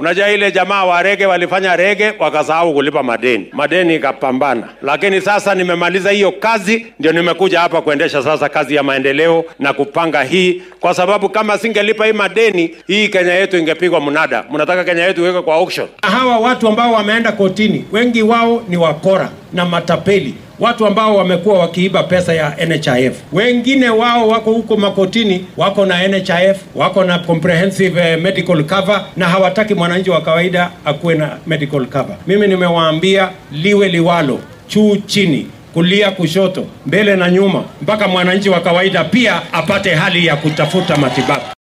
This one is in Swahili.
Unajua ile jamaa wa rege walifanya rege wakasahau kulipa madeni, madeni ikapambana. Lakini sasa nimemaliza hiyo kazi, ndio nimekuja hapa kuendesha sasa kazi ya maendeleo na kupanga hii, kwa sababu kama singelipa hii madeni, hii Kenya yetu ingepigwa mnada. Mnataka Kenya yetu iwekwe kwa auction. Hawa watu ambao wameenda kotini, wengi wao ni wakora na matapeli watu ambao wamekuwa wakiiba pesa ya NHIF. Wengine wao wako huko makotini, wako na NHIF, wako na comprehensive eh, medical cover na hawataki mwananchi wa kawaida akuwe na medical cover. Mimi nimewaambia liwe liwalo, juu chini, kulia kushoto, mbele na nyuma, mpaka mwananchi wa kawaida pia apate hali ya kutafuta matibabu.